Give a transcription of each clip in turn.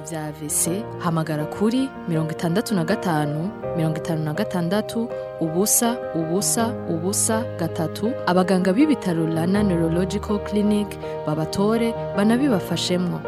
vya AVC hamagara kuri mirongo itandatu na gatanu mirongo itanu na gatandatu ubusa ubusa ubusa gatatu abaganga b'ibitaro Rana Neurological Clinic babatore banabibafashemwo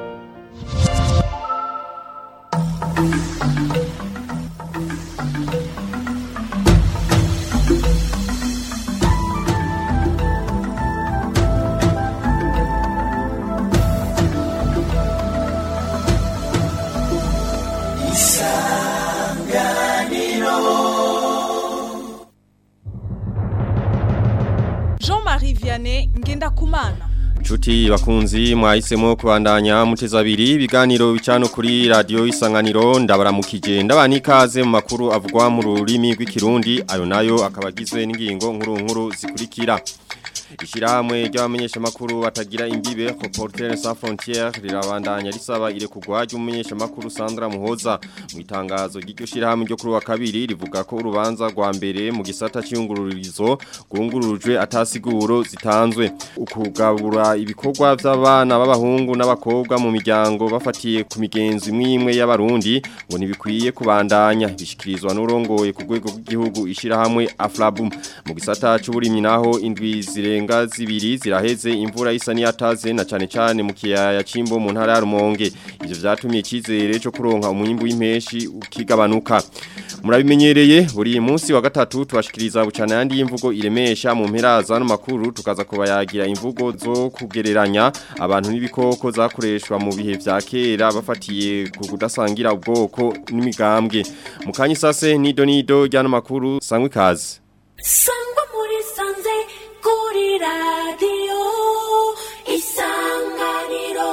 Jean-Marie Vianney Ngendakumana Chuti bakunzi mwahisemo kubandanya muteza abiri ibiganiro bicano kuri radio isanganiro ndabaramukije ndabani ikaze mu makuru avugwa mu rurimi rw'ikirundi ayo nayo akabagizwe n'ingingo nkuru nkuru zikurikira Ishirahamwe ry'abamenyesha makuru batagira imbibe Reporters sans frontières rirabandanya risaba ire kugwa ry'umumenyesha makuru Sandra Muhoza mu itangazo ry'iryo shirahamwe ryo kuri wa kabiri rivuga ko urubanza rwa mbere mu gisata cy'ingururizo gungurujwe atasiguro zitanzwe ukugabura ibikorwa by'abana b'abahungu n'abakobwa mu miryango bafatiye ku migenzo imwe imwe y'abarundi ngo ntibikwiye kubandanya bishikirizwa n'urongoye ku rwego rw'igihugu ishirahamwe Aflabum mu gisata cy'uburimyi naho indwi zirenga zibiri ziraheze imvura isa niyataze na cane cane mu kiyaya cimbo mu ntara ya Rumonge ivyo vyatumye ikizere cyo kuronka umwimbu w'impeshi ukigabanuka murabimenyereye buri munsi wa gatatu tubashikiriza bucana yandi y'imvugo iremesha mu mpera za no makuru tukaza kubayagira imvugo zo kugereranya abantu n'ibikoko zakoreshwa mu bihe vya kera bafatiye ku kudasangira ubwoko n'imigambwe mu kanyi sase nido nido ryano makuru sangwe kazi sangwa muri sanze kuri radiyo isanganiro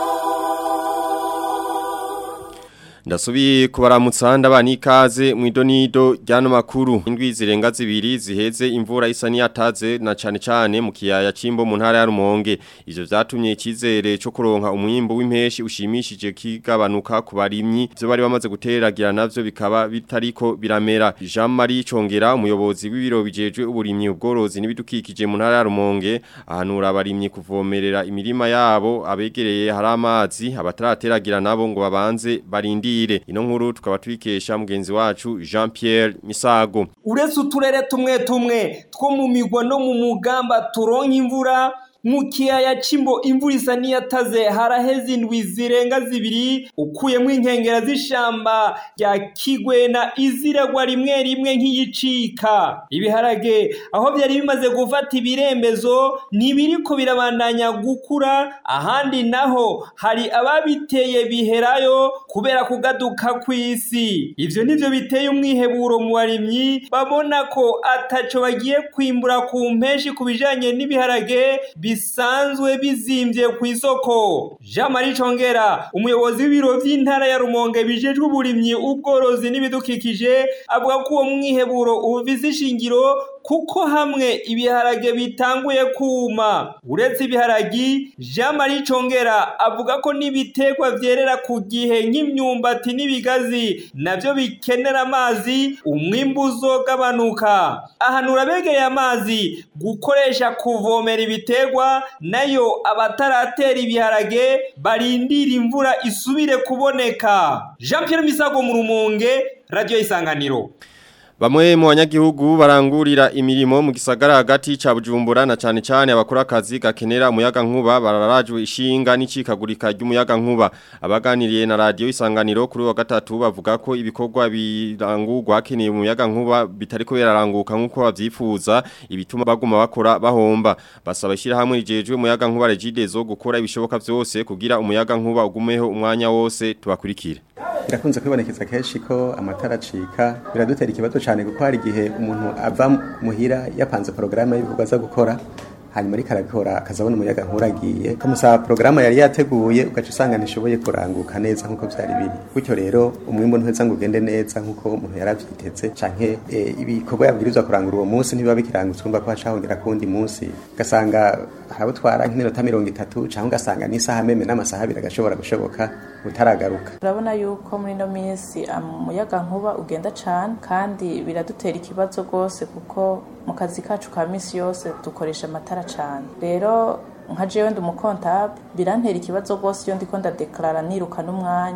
Ndasubiye kubaramutsa ndabana ikaze mu idonido ryano makuru indwi zirenga zibiri ziheze imvura isa niyataze na cane cane mu kiyaya cimbo mu ntara ya Rumonge ivyo vyatumye ikizere cyo kuronka umwimbo w'impeshi ushimishije kigabanuka ku barimyi byo bari bamaze guteragira navyo bikaba bitariko biramera Jean Marie Congera umuyobozi w'ibiro bijejwe uburimyi ubworozi n'ibidukikije mu ntara ya Rumonge ahanura abarimyi kuvomerera imirima yabo abegereye hari amazi abatarateragera nabo ngo babanze barindi Ire ino nkuru tukaba twikesha mugenzi wacu Jean Pierre Misago uretse uturere tumwe tumwe two mu migwa no mu mugamba turonka imvura mu kiyaya cimbo imvura isa niyataze haraheze indwi zirenga zibiri ukuyemo inkengera z'ishamba rya kigwena iziragwa rimwe rimwe nk'iyicika ibiharage aho byari bimaze gufata ibirembezo ntibiriko birabandanya gukura ahandi naho hari ababiteye biherayo kubera kugaduka kw'isi ivyo nivyo biteye umwiheburo mu barimyi babona ko ataco bagiye kwimbura ku mpeshi ku bijanye n'ibiharage bisanzwe bizimvye ku isoko Jean Marie Congera umuyobozi w'ibiro vy'intara ya Rumonge bijejwe uburimyi ubworozi n'ibidukikije avuga ko uwo mwiheburo ufise ishingiro kuko hamwe ibiharage bitanguye kuma uretse ibiharagi Jean Marie Congera avuga ko n'ibiterwa vyerera ku gihe nk'imyumbati n'ibigazi navyo bikenera amazi umwimbu uzogabanuka ahanura abegereye amazi gukoresha kuvomera ibiterwa nayo abataratera ibiharage barindira imvura isubire kuboneka Jean Pierre Misago mu Rumonge Radio Isanganiro Bamwe mu banyagihugu barangurira imirimo mu gisagara hagati ca Bujumbura na cane cane abakora akazi gakenera umuyaga nkuba bararajwe ishinga n'icikagurika ry'umuyaga nkuba abaganiriye na radio isanganiro kuri wa gatatu bavuga ko ibikorwa birangurwa keneye umuyaga nkuba bitariko biraranguka nkuko bavyifuza ibituma baguma bakora bahomba basaba ishira hamwe rijejwe umuyaga nkuba regidezo gukora ibishoboka vyose kugira umuyaga nkuba ugumeho umwanya wose tubakurikire birakunze kwibonekeza kenshi ko amatara acika biradutera ikibazo cyane kuko hari igihe umuntu ava muhira yapanze porogaramu y'ibikorwa aza gukora hanyuma ariko arabikora akazabona umuyaga nk'uragiye ukamusaba porogaramu yari yateguye ugaca usanga ntishoboye kuranguka neza nk'uko byari biri gutyo rero umwimbu ntuheza ngo ugende neza nk'uko umuntu yari abyiteze canke e, ibikorwa yabwirizwa kurangura uwo munsi ntibiba bikirangutse urumva ko hacahongera kuwundi munsi ugasanga harabutwara nk'iminota mirongo itatu canke ugasanga n'isaha meme n'amasaha abiri agashobora gushoboka utaragaruka turabona yuko muri ino minsi umuyaga nkuba ugenda cane kandi biradutera ikibazo rwose kuko mu kazi kacu ka misi yose dukoresha amatara cane rero nka jewe ndi umukontabe birantera ikibazo rwose iyo ndiko ndadeklarara niruka n'umwanya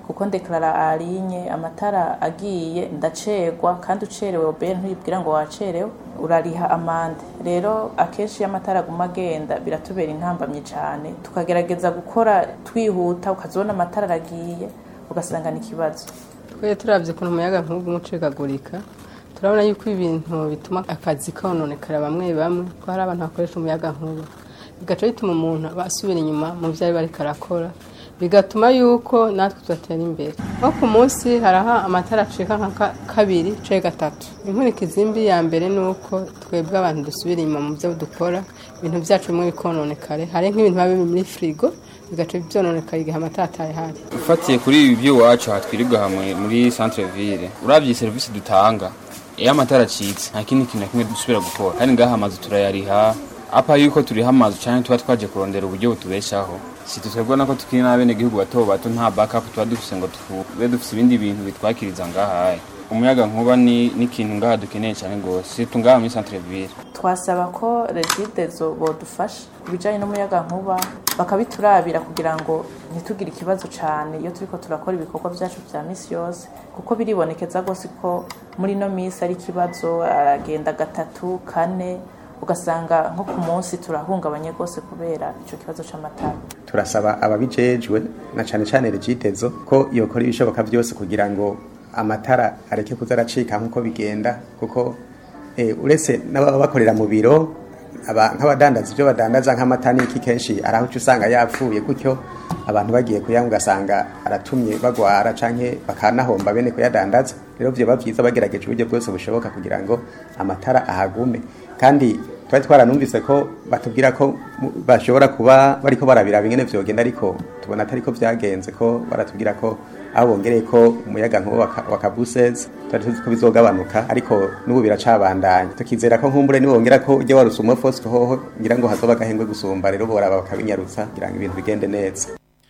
kuko ndeklara alinye amatara agiye ndacegwa kandi ucerewe obere ntuyibwira ngo wacerewe urariha amande rero akenshi iyo amatara aguma agenda biratubera intambamyi cyane tukagerageza gukora twihuta ukazibona amatara aragiye ugasanga ni ikibazo twe turabye ukuntu umuyaga nk'ubu umucikagurika turabona yuko ibintu bituma akazi kononekara bamwe bamwe ko hari abantu bakoresha umuyaga nkuba bigaca bituma umuntu aba asubira inyuma mu byo ari bariko arakora bigatuma yuko natwe tudatera imbere nko ku munsi haraha amatara acika nka ka- kabiri canke gatatu inkurikizi mbi ya mbere ni uko twebwe abantu dusubira inyuma mu byo dukora ibintu byacu bimwe bikononekare hari nk'ibintu biba biri muri firigo bigaca byononekara igihe amatara atayahari ufatiye kuri ibi by'iwacu aha twirirwa hamwe muri centre ville urabye serivisi dutanga iyo amatara acitse nta kindi kintu na kimwe dusubira gukora kandi ngaha amazu turayariha apa yuko turiha amazu cyane tuba twaje kurondera uburyo butubeshaho si twebwe nako tukiri n'abenegihugu bato bato nta backup tuba dufise ngo tube dufise ibindi bintu bitwakiriza ngaha umuyaga nkuba ni n'ikintu ngaha dukeneye cyane rwose si tungaha muri centre ville twasaba ko regidezo bodufasha ku bijyanye n'umuyaga nkuba bakabiturabira kugira ngo ntitugire ikibazo cyane iyo turiko turakora ibikorwa byacu bya misi yose kuko biribonekeza rwose ko muri ino minsi ari ikibazo aragenda gatatu kane ugasanga nko ku munsi turahungabanye rwose kubera icyo kibazo cy'amatara turasaba ababijejwe na cyane cyane regitezo ko yokora ibishoboka byose kugira ngo amatara areke kuza aracika nk'uko bigenda kuko eh, uretse n'ababa bakorera mu biro aba- nk'abadandaza ibyo badandaza nk'amata n'iki kenshi ari aho uca usanga yapfuye gutyo abantu bagiye kuyanywa ugasanga aratumye bagwara canke bakanahomba bene kuyadandaza rero vyoba vyiza bagerageje uburyo bwose bushoboka kugira ngo amatara ahagume kandi twari twaranumvise ko batubwira ko mu- bashobora kuba bariko barabiraba ingene vyogenda ariko tubona atariko vyagenze ko baratubwira ko aho bongereye ko umuyaga nkuba waka- wa kabusezi twari tuzi ko bizogabanuka ariko n'ubu biracabandanya tukizera ko nkumbure nibongera ko ujya warusuma fosco hoho ngira ngo hazoba agahengwe gusumba rero boraba bakabinyarutsa kugira ngo ibintu bigende neza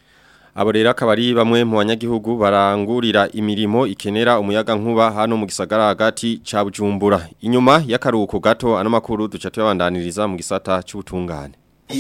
Abo rero akaba ari bamwe mu banyagihugu barangurira imirimo ikenera umuyaga nkuba hano mu gisagara hagati ca Bujumbura. Inyuma y'akaruhuko gato ano makuru duca tuyabandaniriza mu gisata c'ubutungane.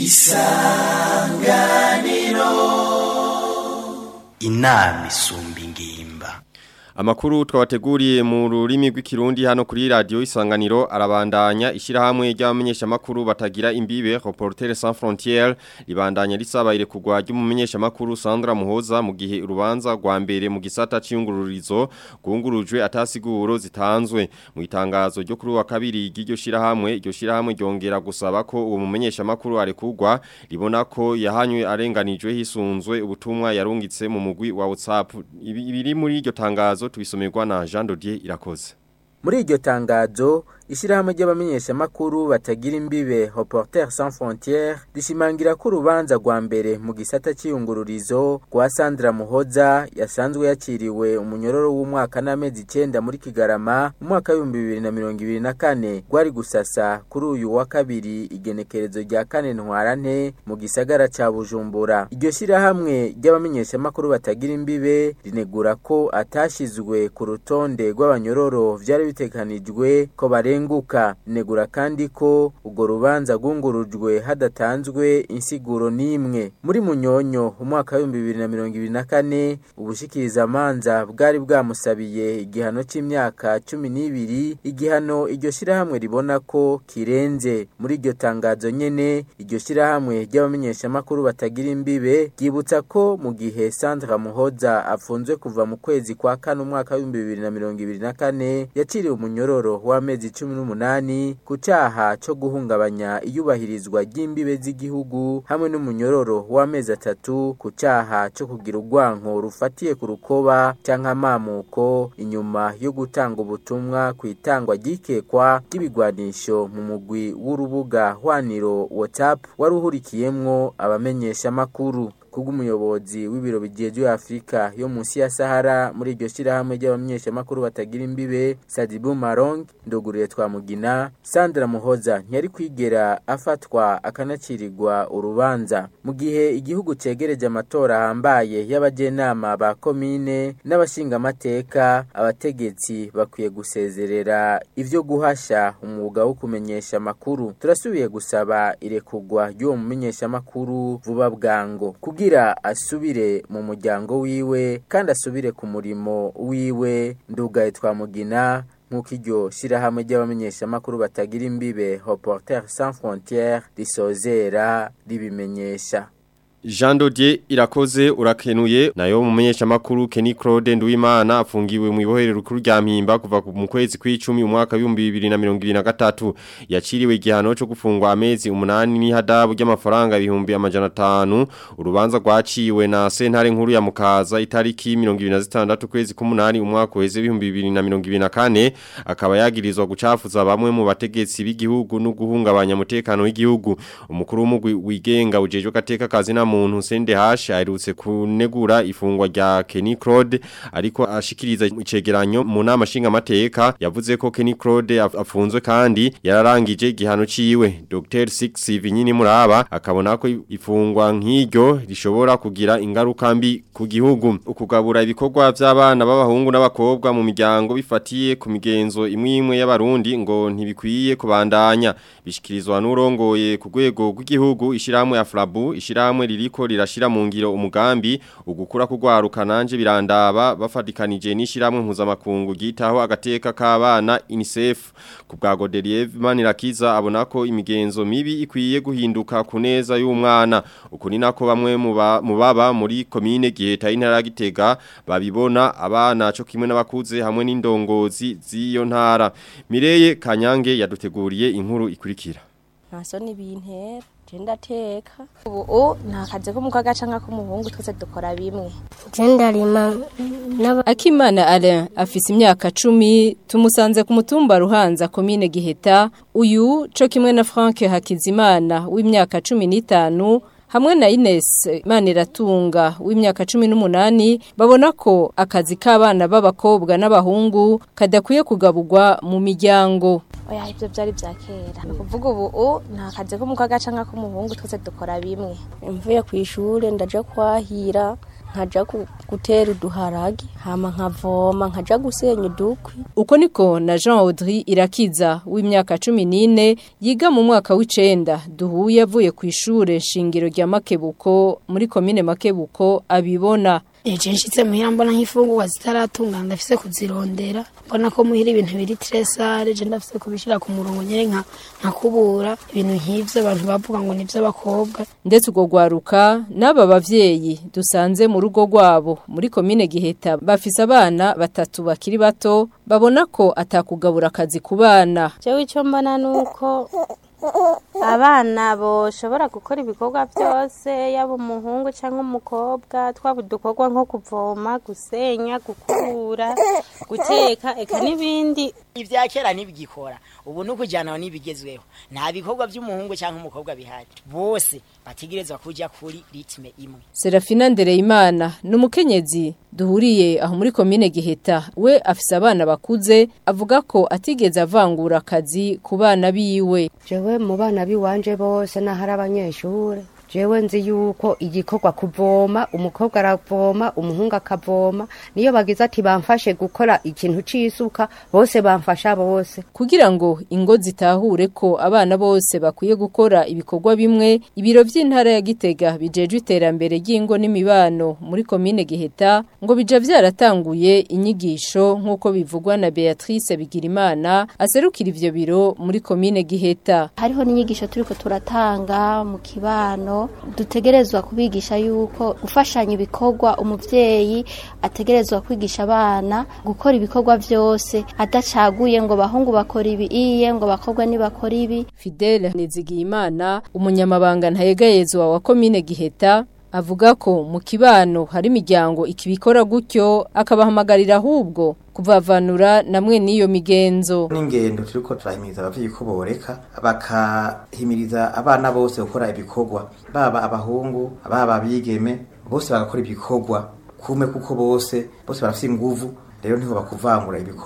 inama isumba ingimba Amakuru twabateguriye mu rurimi rw'ikirundi hano kuri radio isanganiro arabandanya ishirahamwe ry'abamenyesha makuru batagira imbibe Reporters sans frontières libandanya risaba ire kugwa ry'umumenyesha makuru Sandra Muhoza mu gihe urubanza rwa mbere mu gisata c'iyungururizo gungurujwe atasiguro zitanzwe mu itangazo ryo kuri wa kabiri ry'iryo shirahamwe iryo shirahamwe ryongera gusaba ko uwo mumenyesha makuru arekugwa ribona ko yahanywe arenganijwe hisunzwe ubutumwa yarungitse mu mugwi wa WhatsApp Ibi- ibiri muri iryo tangazo tubisomerwa na Jean Dodier irakoze muri iryo tangazo ishyirahamwe ry'abamenyeshamakuru batagira imbibe Reporters sans frontières rishimangira ko urubanza rwa mbere mu gisata cy'iyungururizo rwa Sandra Muhoza yasanzwe yakiriwe umunyororo w'umwaka n'amezi icyenda muri Kigarama mu mwaka w'ibihumbi bibiri na mirongo ibiri na kane rwari gusasa kuri uyu wa kabiri igenekerezo rya kane ntwarante mu gisagara ca Bujumbura iryo shyirahamwe ry'abamenyeshamakuru batagira imbibe rinegura ko atashizwe ku rutonde rw'abanyororo vyari bitekanijwe ko barenguka negura kandi ko urwo rubanza rwungurujwe hadatanzwe insiguro n'imwe muri munyonyo umwaka w'ibihumbi bibiri na mirongo ibiri na kane ubushikirizamanza bwari bwamusabiye igihano c'imyaka cumi n'ibiri igihano iryo shirahamwe ribona ko kirenze muri iryo tangazo nyene iryo shirahamwe ry'abamenyeshamakuru batagira imbibe ryibutsa ko mu gihe Sandra Muhoza afunzwe kuva mu kwezi kwa kane umwaka w'ibihumbi bibiri na mirongo ibiri na kane yaciriwe umunyororo w'amezi cumi n'umunani ku caha co guhungabanya iyubahirizwa ry'imbibe z'igihugu hamwe n'umunyororo w'amezi atatu ku caha co kugira urwanko rufatiye ku rukoba canke amamuko inyuma yo gutanga ubutumwa ku itangwa ry'ikekwa ry'ibigwanisho mu mugwi w'urubuga hwaniro WhatsApp wari uhurikiyemwo abamenyeshamakuru kubw'umuyobozi w'ibiro bijejwe Afrika yo munsi ya Sahara muri iryo shirahamwe ry'abamenyeshamakuru batagira imbibe Sadibu Marong ndoguriye twamugina Sandra Muhoza ntiyari kwigera afatwa akanacirirwa urubanza mu gihe igihugu cegereje amatora ahambaye y'abajenama ba komine n'abashingamateka abategetsi bakwiye gusezerera ivyo guhasha umwuga wo kumenyesha amakuru turasubiye gusaba irekugwa ry'uwo mumenyeshamakuru vuba bwango kubwira kugira asubire mu muryango wiwe kandi asubire ku murimo wiwe ndugaye twamugina nk'uko iryo shyirahamwe ry'abamenyeshamakuru batagira imbibe Reporters sans frontières risozera ribimenyesha Jean Dodier irakoze urakenuye nayo mumenyesha makuru Kenny Claude Nduwimana afungiwe mu ibohero rukuru rya Mpimba kuva mu kwezi kw'icumi umwaka wa 2023 yaciriwe igihano cyo gufungwa amezi umunani n'ihadabu ry'amafaranga ibihumbi amajana 5 urubanza rwaciwe na sentare nkuru ya Mukaza itariki 2026 kwezi k'umunani umwaka weze 2024 akaba yagirizwa gucafuza bamwe mu bategetsi b'igihugu no guhungabanya umutekano w'igihugu umukuru w'umugwi wigenga ujejwe gateka kazi na muntu sende hashi aherutse kunegura ifungwa rya Kenny Claude ariko ashikiriza icegeranyo mu nama nshinga mateka yavuze ko Kenny Claude afunzwe kandi yararangije igihano ciwe Dr Six Vinyini Muraba akabona ko ifungwa nk'iryo rishobora kugira ingaruka mbi ku gihugu ukugabura ibikorwa by'abana b'abahungu n'abakobwa mu miryango bifatiye ku migenzo imwe imwe y'abarundi ngo ntibikwiye kubandanya bishikirizwa n'urongoye ku rwego rw'igihugu ishiramwe ya Flabu ishiramwe ririko rirashira mu ngiro umugambi ugukura kugwaruka nanje birandaba bafadikanije n'ishiramwe mpuzamakungu gitaho agateka k'abana UNICEF ku bwa Godelier Manirakiza abona ko imigenzo mibi ikwiye guhinduka ku neza y'umwana uko ni nako bamwe mu baba muri komine Giheta intara Gitega babibona abana cyo kimwe n'abakuze hamwe n'indongozi z'iyo ntara Mireye Kanyange yaduteguriye inkuru ikurikira ntaso n'ibintera jenda teka ubu nta kazi ko mukaga canka ko muhungu twese dukora bimwe jenda rima Akimana Alain afise imyaka 10 tumusanze ku mutumba Ruhanza komine Giheta uyu co kimwe na Frank Hakizimana w'imyaka 15 hamwe na Ines Maniratunga w'imyaka 18 babona ko akazi k'abana b'abakobwa n'abahungu kadakwiye kugaburwa mu miryango oya ibyo byari bya kera ni ukuvuga ubu nta kazi ko mukaga canka ko muhungu twese dukora bimwe mvuye ku ishuri ndaja kwahira nkaja gutera uduharagi hama nkavoma nkaja gusenya udukwi uko niko na Jean Audrey Irakiza w'imyaka 14 yiga mu mwaka w'icenda duhuye avuye ku ishure shingiro rya Makebuko muri komine Makebuko abibona Eje nshitse muhira mbona nk'ifungurwa zitaratunga ndafise kuzirondera mbona ko muhira ibintu biri tresare je ndafise kubishira ku murongo nyere nka nkakubura ibintu nk'ivyo abantu bavuga ngo nivyo abakobwa ndetse ugo gwaruka n'aba bavyeyi dusanze mu rugo rwabo muri komine Giheta bafise abana batatu bakiri bato babona ko atakugabura akazi ku bana jewe ico mbona nuko abana boshobora gukora ibikorwa byose yaba umuhungu cyangwa umukobwa twaba udukorwa nko kuvoma gusenya gukura guteka eka n'ibindi ibya kera ntibigikora ubu ni ukujyana n'ibigezweho nta bikorwa by'umuhungu cyangwa umukobwa bihari bose bategerezwa kujya kuri ritme imwe Serafina Ndereyimana ni umukenyezi duhuriye aho muri komine Giheta we afise abana bakuze avuga ko atigeze avangura akazi ku bana biwe jewe mu bana biwanje bose nahari abanyeshure jewe nzi yuko igikorwa kuvoma umukobwa aravoma umuhungu akavoma niyo bagize ati bamfashe gukora ikintu c'isuka bose bamfasha bose kugira ngo ingo zitahure ko abana bose bakwiye gukora ibikorwa bimwe ibiro vy'intara ya Gitega bijejwe iterambere ry'ingo n'imibano muri komine Giheta ngo bija vyaratanguye inyigisho nk'uko bivugwa na Beatrice Bigirimana aserukira ivyo biro muri komine Giheta hariho n'inyigisho turiko turatanga mu kibano dutegerezwa kubigisha yuko gufashanya ibikorwa umuvyeyi ategerezwa kwigisha abana gukora ibikorwa vyose adacaguye ngo bahungu bakora ibi iye ngo bakobwa ntibakora ibi Fidele Nizigiyimana umunyamabanga ntayegayezwa wa komine Giheta avuga ko mu kibano hari imiryango ikibikora gutyo akabahamagarira ahubwo kuvavanura namwe n'iyo migenzo n'ingendo turiko turahimiriza abavyeyi ko boreka bakahimiriza abana bose gukora ibikorwa baba abahungu baba abigeme bose bagakora ibikorwa kume kuko bose bose barafite inguvu rero ntiho bakuvangura ibikorwa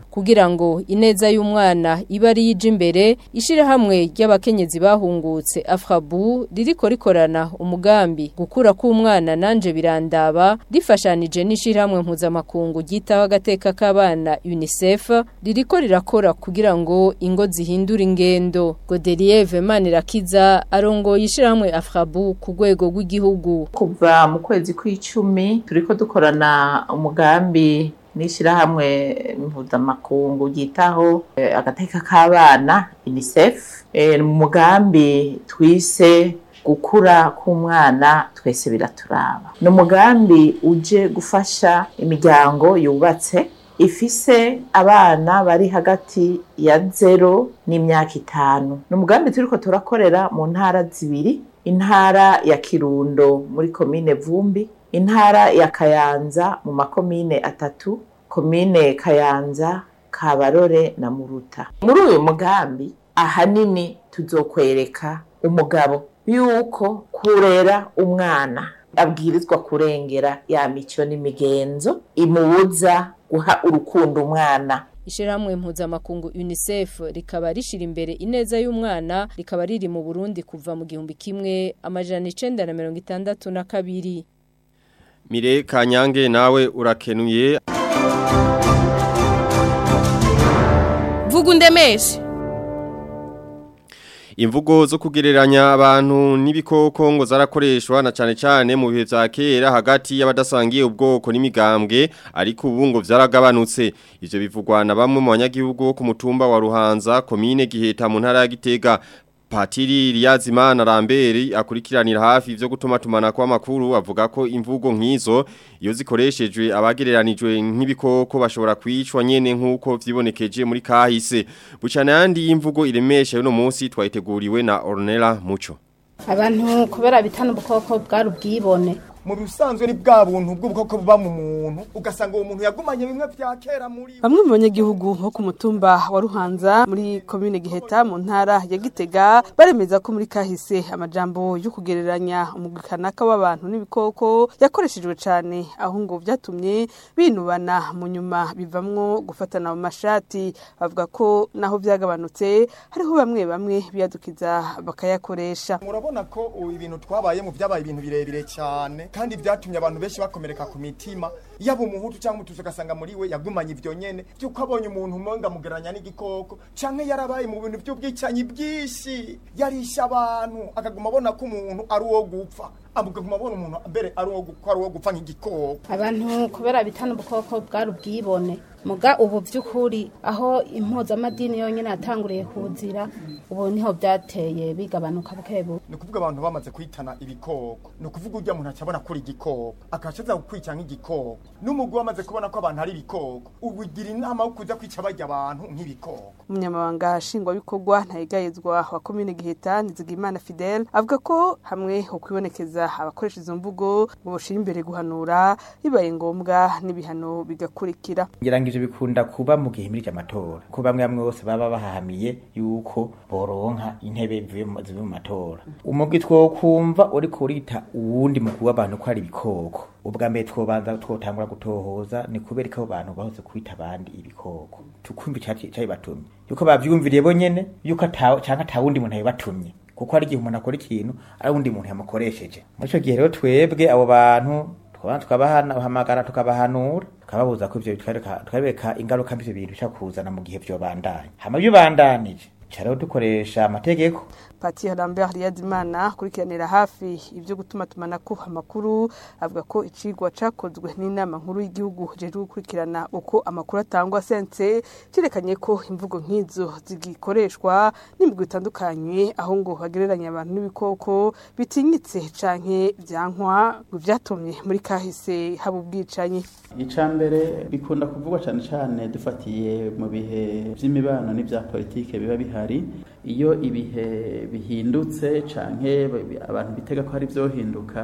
kugira ngo ineza y'umwana ibe ari yije imbere ishirahamwe ry'abakenyezi bahungutse Afrabu ririko rikorana umugambi gukura k'umwana nanje birandaba rifashanije n'ishirahamwe mpuzamakungu ryitaho agateka k'abana UNICEF ririko rirakora kugira ngo ingo zihindure ingendo Godelieve Manirakiza arongoye ishirahamwe Afrabu ku rwego rw'igihugu kuva mu kwezi kw'icumi turiko dukorana umugambi n'ishyirahamwe mpuzamakungu ryitaho eh, agateka k'abana unicef eh, mu mugambi twise gukura k'umwana twese biraturaba ni umugambi uje gufasha imiryango yubatse ifise abana bari hagati ya zero n'imyaka itanu ni umugambi turiko turakorera mu ntara zibiri intara ya kirundo muri komine vumbi intara ya kayanza mu makomine atatu komine kayanza kabarore na muruta muri uyu mugambi ahanini tuzokwereka umugabo yuko kurera umwana abwirizwa kurengera ya mico n'imigenzo imubuza guha urukundo umwana Ishirahamwe mpuzamakungu UNICEF rikaba rishira imbere ineza y'umwana rikaba riri mu Burundi kuva mu gihumbi kimwe amajana 962 Mire Kanyange nawe urakenuye Vuga undemeshe Imvugo zo kugereranya abantu n'ibikoko ngo zarakoreshwa na cyane cyane mu bihe bya kera hagati y'abadasangiye ubwoko n'imigambwe ariko ubu ngo vyaragabanutse ivyo bivugwa na bamwe mu banyagihugu ku mutumba wa Ruhanza komine Giheta mu ntara ya Gitega Patiri Riyazimana Ramberi akurikiranira hafi ivyo gutuma tumana kwa makuru avuga ko imvugo nk'izo iyo zikoreshejwe abagereranijwe nk'ibikoko bashobora kwicwa nyene nkuko vyibonekeje muri kahise bucana yandi imvugo iremesha yo no munsi twayiteguriwe na Ornella Muco abantu kubera bitana ubukoko bwari ubwibone mu bisanzwe ni bwa buntu bw'ubukoko buba mu muntu ugasanga uwo muntu yagumanye bimwe vya kera muri Bamwe mu banyagihugu bo ku mutumba wa Ruhanza muri komine Giheta mu ntara ya Gitega baremeza ko muri kahise amajambo yo kugereranya umugikanaka w'abantu n'ibikoko yakoreshejwe cyane aho ngo byatumye binubana mu nyuma bivamwo gufatana mu mashati bavuga ko naho byagabanutse hariho bamwe bamwe biyadukiza bakayakoresha murabona ko ubu ibintu twabaye mu byabaye ibintu birebire cyane kandi byatumye abantu benshi bakomereka ku mitima yaba umuhutu cyangwa umutuzi ugasanga muri we yagumanye ibyo nyene by'uko abonye umuntu umenga mugeranya n'igikoko canke yarabaye mu bintu by'ubwicanyi bwinshi yarisha abantu akaguma abona ko umuntu ari uwo gupfa akaguma abona umuntu mbere ari uwo gu- ko ari uwo gupfa nk'igikoko abantu kubera bitana ubukoko bwari ubwibone muga ubu by'ukuri aho impuzamadini yonyine yatanguriye kuzira ubu niho byateye bigabanuka buke buke ni ukuvuga abantu bamaze kwitana ibikoko ni ukuvuga urya muntu acabona ko uri igikoko akacaza kukwica nk'igikoko n'umugwi wamaze kubona ko abantu ari ibikoko ubugira inama yo kuja kwica barya abantu nk'ibikoko umunyamabanga nshingwabikorwa ntayigayezwa wa komine giheta nizigimana fidele avuga ko hamwe ho kwibonekeza abakoresha izo mvugo ngo bashira imbere guhanura bibaye ngombwa n'ibihano bigakurikira ngira ngo ivyo bikunda kuba mu gihe muri amatora ko bamwe bamwe bose baba bahahamiye yuko boronka intebe zivuye mu zivuye mu matora umugwi twokumva uriko urita uwundi mugwi w'abantu ko ari ibikoko ubwa mbere twobanza twotangura gutohoza ni kubera ko abo bantu bahoze kwita abandi ibikoko tukumva icaci- icabibatumye yuko bavyumviriye bonyene yuko ata canke ata wundi muntu yabibatumye kuko hari igihe umuntu akora ikintu ari uwundi muntu yamukoresheje muri ico gihe rero twebwe abo bantu twaba tukabahamagara tukabahanura tukababuza ko ivyo twereka twereka ingaruka mbi ivyo bintu bishobora kuzana mu gihe vyobandanya hama iyo bandanije ca rero dukoresha amategeko Pati Lambert Riyadimana akurikiranira hafi ibyo gutuma tumanako amakuru avuga ko icigwa cakozwe n'inama nkuru y'igihugu jeje gukurikirana uko amakuru atangwa sense cerekanye ko imvugo nk'izo zigikoreshwa n'imigwi itandukanye aho ngo bagereranya abantu n'ibikoko bitinyitse canke vyankwa ngo vyatumye muri kahise haba ubwicanyi icya mbere bikunda kuvugwa cyane cyane dufatiye mu bihe by'imibano n'ibya politike biba bihari iyo ibihe bihindutse canke abantu bitega ko hari byohinduka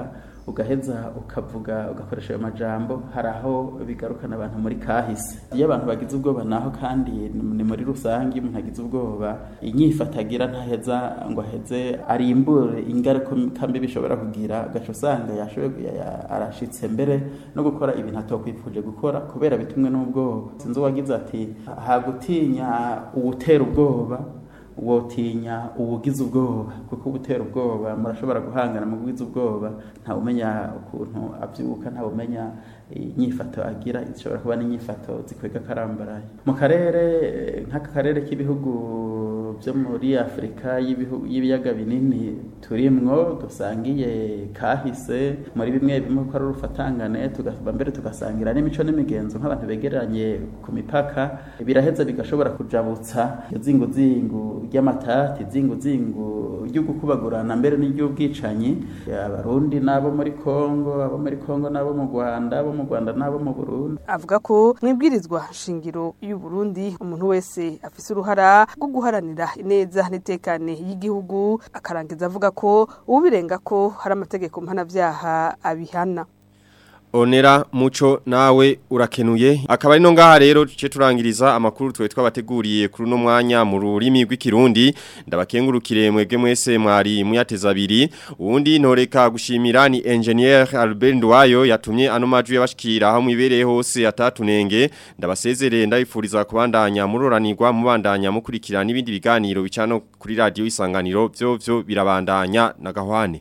ugaheza ukavuga ugakoresha ayo majambo hari aho bigarukana abantu muri kahise iyo abantu bagize ubwoba naho kandi ni muri rusange umuntu agize ubwoba inyifata agira ntaheza ngo aheze arimbure ingaruka mbi bishobora kugira ugaca usanga yashoboye arashitse mbere no gukora ibintu atokwifuje gukora kubera bitumwe n'ubwoba sinzi uwagize ati hagutinya uwutera ubwoba wotinya ubugize ubwoba kuko ubutera ubwoba murashobora guhangana mu bugize ubwoba ntawe umenya ukuntu abyuka ntawe umenya inyifato agira zishobora kuba n'inyifato zikwega karambaraye mu karere nk'aka karere k'ibihugu byo muri afurika y'ibiyaga binini turimwo dusangiye kahise muri bimwe bimwe ko ari urufatangane tugaba mbere tugasangira n'imico n'imigenzo nk'abantu begeranye ku mipaka biraheza bigashobora kujabutsa izinguzingu ry'amatati izinguzingu ryo gukubagurana mbere n'iry'ubwicanyi abarundi n'abo muri kongo abo muri kongo n'abo mu rwanda abo mu rwanda n'abo mu burundi avuga ko mu ibwirizwa shingiro y'u Burundi umuntu wese afise uruhara rwo guharanira ineza n'itekane y'igihugu akarangiza avuga ko ubirenga ko hari amategeko mpanabyaha abihana Onera muco nawe urakenuye akaba ari no ngaha rero ce turangiriza amakuru twe twabateguriye kuri no mwanya mu rurimi rw'ikirundi ndabakengurukire mwebwe mwese mwari muyateza abiri uwundi ntoreka gushimira ni engineer Albert Ndwayo yatumye ano maju yabashikira aho mwibereye hose atatunenge ndabasezerere ndabifuriza kubandanya muroranirwa mubandanya mukurikira n'ibindi biganiro bicano kuri radio isanganiro byo byo birabandanya na gahwane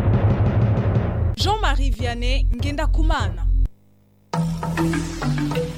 Jean-Marie Vianney Ngenda Kumana.